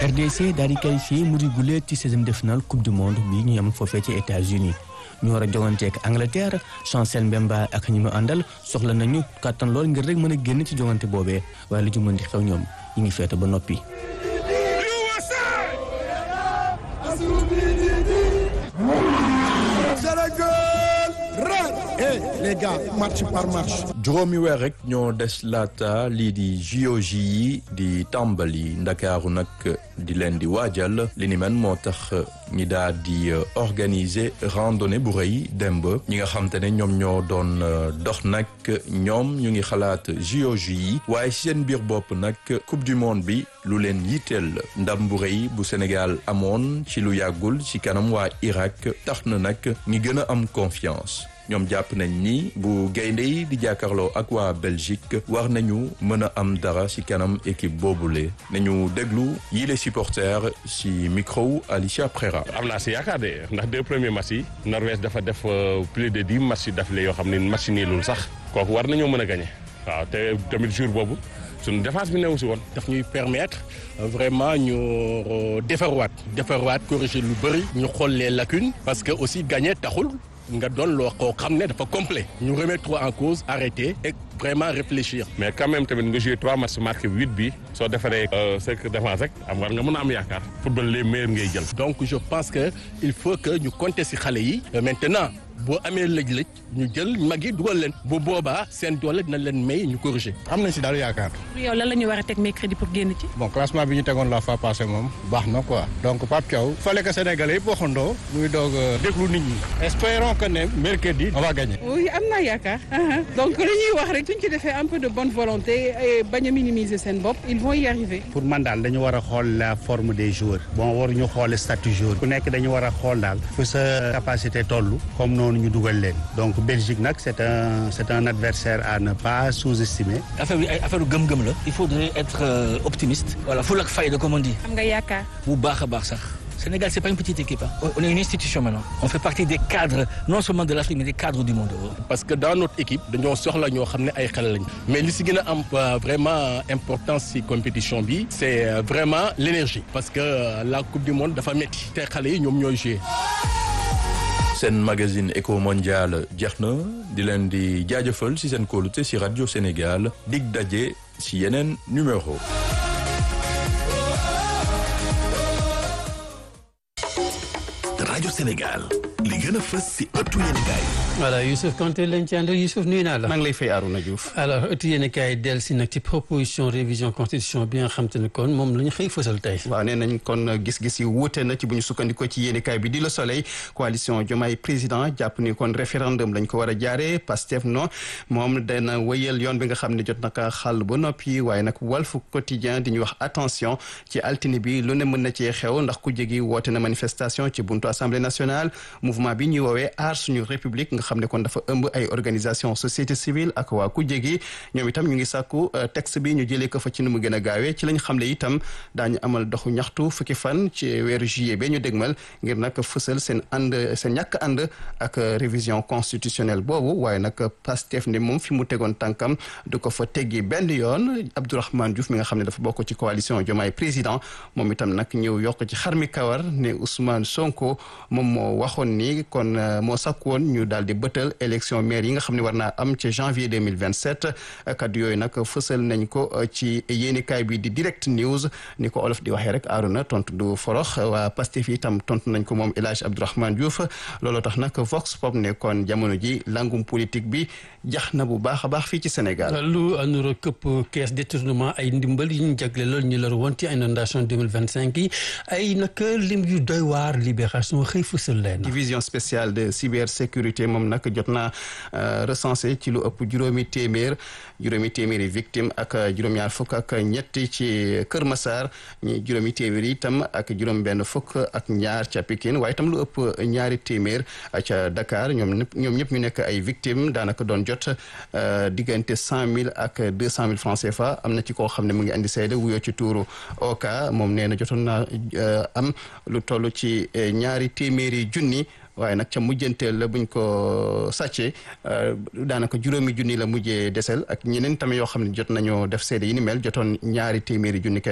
RDC daal di qualifié mu di gulee ci seizième de finale coupe du monde bi ñu am foofee ci États-Unis ñu war a joŋanteek Angleterre Chancel Mbemba ak ñi mu àndal soxla nañu kàttan lool ngir rek mën a génn ci joŋante boobee waaye lu ci mën di xew ñoom ñu ngi feete ba noppi. les gars match par match. juróomi weer rek ñoo des laata lii di JOJ yi di tàmbali ndakaaru nag di leen di waajal li ni men moo tax ñi daal di organiser randonnée bu rëy demb ñi nga xam te ne ñoom ñoo doon dox nag ñoom ñu ngi xalaat JOJ yi waaye ci seen biir bopp nag coupe du monde bi lu leen yitteel ndam bu rëy bu Sénégal amoon ci lu yàggul ci kanam waa Irak tax na nag ñi gën a am confiance. ñoom jàpp nañ ni bu gaynde yi di jàkkaarloo ak waa Belgique war nañu mën a am dara ci kanam équipe boobule nañu déglu yii les supporters ci micro Alicia Prera. am naa si yaakaar de ndax deux premiers matchs yi Norvège dafa def plus de dix matchs d'affilée yoo xam ne match niilul sax kooku war nañoo mën a gagné waaw te tamit jour boobu suñu défense bi newu si woon. daf ñuy permettre vraiment ñu defarwaat defarwaat corriger lu bëri ñu xool les lacunes parce que aussi gagné taxul. nga doon loo koo xam ne dafa complet ñu remettre en cause arrêter et vraiment réfléchir. mais quand même tamit nga joué trois matchs marqué huit bi soo defaree cinq défense rek am war nga mën a am yaakaar football les meilleurs ngay jël. donc je pense que il faut que ñu compter ci xale yi. maintenant boo amee lëj-lëj ñu jël mag yi dugal leen. bu boobaa seen doole dina leen may ñu corriger. am nañ si daal yaakaar. yow lan la ñu war a teg mercredi pour génn ci. bon classement bi ñu tegoon la fois passée moom baax na quoi donc Pape Thiaw fallait que Sénégalais yëpp waxandoo muy doog déglu nit ñi espérons que ne mercredi on va gagner. oui am naa yaakaar donc li ñuy wax rek suñ ci defee un peu de bonne volonté et bañ a minimiser seen bopp ils vont y arriver. pour man daal dañu war a xool la forme des joueurs bon waruñu xool statut joueur ku nekk dañu war a xool daal fu sa capacité toll comme noonu ñu dugal leen donc Belgique nag c'est un c'est un adversaire à ne pas sous-estimer. affaire bi ay affaire gëm-gëm la. il faudrait être optimiste. voilà ful ak fayda comme on dit. am nga yaakaar. bu baax a baax sax. Sénégal c'est pas une petite équipe hein. on est une institution maintenant. on fait partie des cadres non seulement de l'Afrique mais des cadres du monde. parce que dans notre équipe dañoo soxla ñoo xam ne ay xale lañ mais li si gën a am vraiment importance si compétition bi c'est vraiment l'énergie parce que la coupe du monde dafa métti te xale yi ñoom ñooy jouer. seen magazine Eco Mondial jeex na di leen di jaajëfal ci seen kóolute ci radio Sénégal dig daje ci yeneen numéro. rajo Sénégal li gën a fës ci ëttu yéenekaay voilà Youssouf Kanté lañ ci àndal Youssouf nuyu naa la. maa ngi lay fay Arouna Diouf. alors ëttu yéenekaay del si nag ci proposition révision constitution bi nga xam te ne kon moom la ñu xëy fësal tey. waaw nee nañ kon gis-gis yi wuute na ci bu ñu sukkandikoo ci yéenekaay bi di Le Soleil coalition Diomaye président jàpp ni kon référendum lañ ko war a jaaree Pastef non moom dana wëyal yoon bi nga xam ne jot na ka xàll ba noppi waaye nag Walf Quotidien di ñu wax attention ci altine bi lu ne mën na cee xew ndax ku jegi woote na manifestation ci buntu assemblée nationale mouvement bi ñuy woowee aar suñu république nga xam ne kon dafa ëmb ay organisation société civile ak waa ku jegi ñoom itam ñu ngi sàkku texte bi ñu jëlee ko fa ci nu mu gën a gaawee ci lañ xam ne itam daañu amal doxu ñaxtu fukki fan ci weeru juillet ba ñu dégmal ngir nag fësal seen ànd seen ñàkk ànd ak révision constitutionnelle boobu waaye nag Pastef ne moom fi mu tegoon tànkam du ko fa teggi benn yoon Abdourahmane Diouf mi nga xam ne dafa bokk ci coalition Diomaye président moom itam nag ñëw yokk ci xarmi kawar ne Ousmane Sonko moom moo waxoon ni kon moo sakku woon ñu daal di bëtal élection maire yi nga xam ne war naa am ci janvier 2027 kaddu yooyu nag fësal nañ ko ci yéenikaay bi di direct news ni ko olof di waxee rek aaruna tontu du forox waa Pastef itam tontu nañ ko moom El Hadj Abdourahmane Diouf looloo tax nag Vox Pop ne kon jamono ji langum politique bi jax na bu baax a baax fii ci Sénégal. lu anura këpp caisse détournement ay ndimbal yi ñu jagle loolu ñu lor woon ci inondation 2025 yi ay nag lim yu doy waar libération xëy fësal leen. division spéciale de cybersécurité moom nag jot naa recensé ci lu ëpp juróomi téeméer juróomi téeméeri victime ak juróom-ñaar fukk ak ñetti ci Kër Massar ñi juróomi téeméer itam ak juróom-benn fukk ak ñaar ca Pikine waaye itam lu ëpp ñaari téeméer ca Dakar ñoom ñëpp ñoom ñëpp ñu nekk ay victimes daanaka doon jot diggante cent mille ak deux cent mille francs CFA am na ci koo xam ne mu ngi andi seede wuyoo ci tuuru Oka moom nee na jotoon naa am lu toll ci ñaari téeméeri junni. waaye nag ca mujjanteel la buñ ko sàccee daanaka juróomi junni la mujjee desel ak ñeneen tamit yoo xam ne jot nañoo def seede yi ni mel jotoon ñaari téeméeri junni kenn